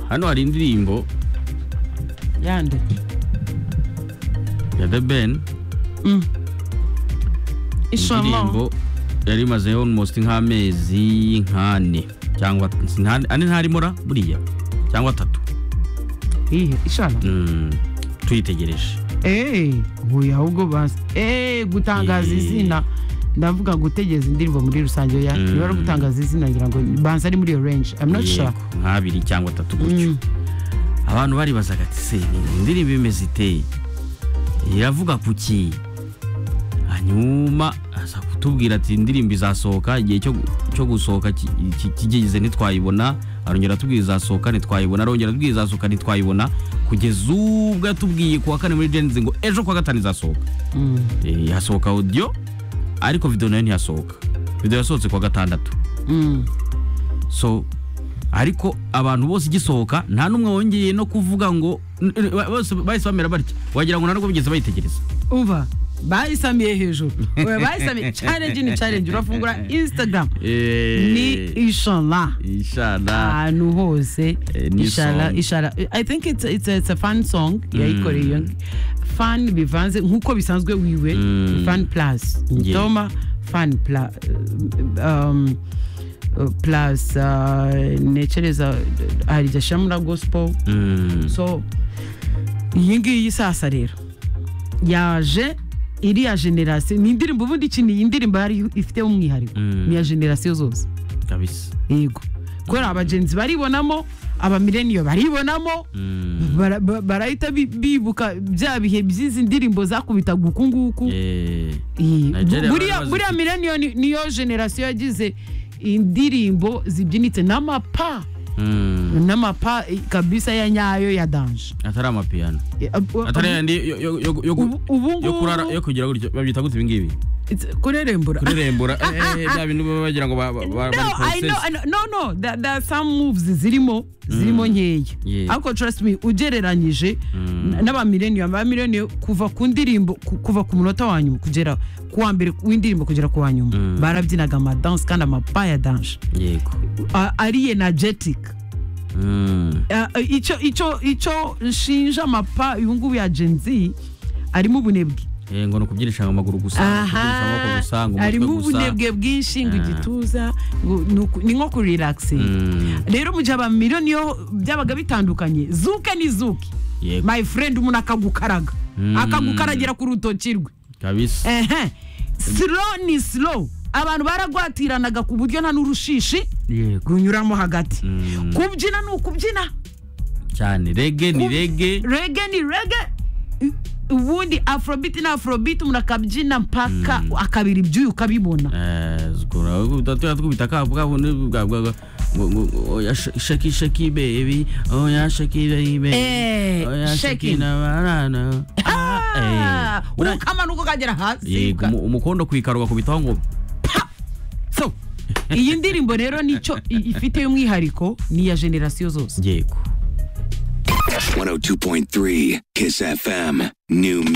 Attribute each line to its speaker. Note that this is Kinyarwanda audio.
Speaker 1: hano hari indirimbo
Speaker 2: yande
Speaker 1: ya The Ben
Speaker 2: ishamo
Speaker 1: indirimbo yari imaze almost nk'amezi nk'ane cyangwa si nk'ane- ane ntarimo ra buriya cyangwa atatu
Speaker 2: iyihe ishamo
Speaker 1: Mm, tuyitegereje
Speaker 2: eee huye ahubwo basi eee gutangaza
Speaker 1: Eh.
Speaker 2: izina ndavuga gutegeza indirimbo muri rusange ya
Speaker 1: Mm.
Speaker 2: niba ari ugutangaza izina ngira ngo banza ari muri iyo range i'm not sure
Speaker 1: Yego, nk'abiri cyangwa atatu gutyo
Speaker 2: Mm.
Speaker 1: abantu baribazaga ati se ni- indirimbo imeze iteye iravuga ku ki hanyuma aza kutubwira ati indirimbo izasohoka igihe cyo, cyo gusohoka ki- ki- kigeze ntitwayibona arongera atubwira izasohoka ntitwayibona arongera atubwira izasohoka ntitwayibona kugeza ubwo yatubwiye ku wa kane muri jenzi ngo ejo ku wa gatanu izasohoka
Speaker 2: Mm.
Speaker 1: Eh, hasohoka audio ariko video nayo ntiyasohoka video yasohotse ku wa gatandatu
Speaker 2: Mm.
Speaker 1: so ariko abantu bose igisohoka nta n'umwe wongeye no kuvuga ngo n- n- bose bahise bamera batya wagira ngo nta nubwo bigeze bayitegereza
Speaker 2: uva bayisamiye hejuru oya bayisamiye challenge ni challenge urafungura instagram ni inshallah
Speaker 1: ishana
Speaker 2: ahantu hose
Speaker 1: Eh, ni
Speaker 2: Inshallah,
Speaker 1: song.
Speaker 2: inshallah. i think it's, it's, a, it's a fun song yayikoreye iyo fan bivanze nk'uko bisanzwe wiwe
Speaker 1: Mm.
Speaker 2: fan plus ndoma fan pla, um, uh, plus uh, nekereza hari ijya ashyiramo gospel
Speaker 1: Mm,
Speaker 2: so iyi ngiyi sasa rero yaje iriya generasiyo ni indirimbo ubundi iki ni iyi ndirimbo yari ifiteho umwihariko
Speaker 1: Mm.
Speaker 2: ni iya generasiyo zose
Speaker 1: kabisa
Speaker 2: yego kubera abagenzi baribonamo abamilenio baribonamo
Speaker 1: Mm,
Speaker 2: bara- ba- barahita bi- bibuka bya bihe by'izi ndirimbo zakubitaga uku nguku
Speaker 1: eh,
Speaker 2: Eh,
Speaker 1: Nigeria
Speaker 2: buriya
Speaker 1: bari bazifite.
Speaker 2: buriya milenio ni- niyo generasiyo yagize indirimbo zibyinitse n'amapa
Speaker 1: mm,
Speaker 2: n'amapa eh, kabisa ya nyayo ya danje
Speaker 1: atari amapiyano
Speaker 2: Eh, ab- ab-
Speaker 1: atari yandi yo- yo- yo- yo- yo-
Speaker 2: ubu ubu
Speaker 1: yo kurara
Speaker 2: ngubu
Speaker 1: yo kugira gutyo babyita gutya ibingibi
Speaker 2: it's- kurerembura
Speaker 1: kurerembura eh, eh, bya bintu baba bagira ngo ba- ba- ba-
Speaker 2: no,
Speaker 1: bari
Speaker 2: I know,
Speaker 1: process.
Speaker 2: I know- no, no, there, there are some moves zirimo zirimo nkeya
Speaker 1: Yeah.
Speaker 2: ariko trust me ugereranyije
Speaker 1: Mm.
Speaker 2: n'abamileniyum abamileniyum kuva ku ndirimbo ku- kuva ku munota wa nyuma kugera ku wa mbere w'indirimbo kugera ku wa nyuma
Speaker 1: Mm.
Speaker 2: barabyinaga amadanse kandi amapa ya danje
Speaker 1: yego
Speaker 2: A- ari energetic
Speaker 1: Mm,
Speaker 2: Ah, ah, icyo icyo icyo nshinja amapa uyu ngubu ya Gen Z arimo ubunebwe
Speaker 1: eh, ngo ni ukubyinisha amaguru gusa ngo kubyinisha amaboko gusa ngo
Speaker 2: harimo
Speaker 1: umutwe gusa
Speaker 2: ubunebwe bwinshi
Speaker 1: Ah.
Speaker 2: ngo igituza ngo ni uku- ni nko kurelaxinga
Speaker 1: Mm,
Speaker 2: rero mu gihe abamiliyoni yo byabaga bitandukanye zuke ni zuke
Speaker 1: yego
Speaker 2: my friend umuntu akagukaraga
Speaker 1: Mm.
Speaker 2: akagukaragira ku rutoki rwe
Speaker 1: kabisa
Speaker 2: ehe slow ni slow abantu baragwatiranaga ku buryo nta n'urushishi
Speaker 1: yego
Speaker 2: runyuramo hagati
Speaker 1: Mm.
Speaker 2: kubyina ni ukubyina
Speaker 1: cyane rege ni
Speaker 2: Ku-
Speaker 1: rege
Speaker 2: rege ni rege ubundi afrobit ni afrobit umuntu akabyina mpaka akabiri ibyuya ukabibona
Speaker 1: tukubita kabwabone sheki sheki bebi oya sheki bebi
Speaker 2: Eh,
Speaker 1: oya
Speaker 2: shake
Speaker 1: sheki
Speaker 2: it.
Speaker 1: nabarana
Speaker 2: Ah, ukamanuka ukagera hasi
Speaker 1: yego umu- umukondo ku ikaro bakubitaho ngo
Speaker 2: So, iyi ndirimbo rero nicyo i- ifite umwihariko ni iya generasiyo zose
Speaker 1: yego
Speaker 3: 102.3 Kiss FM. New music.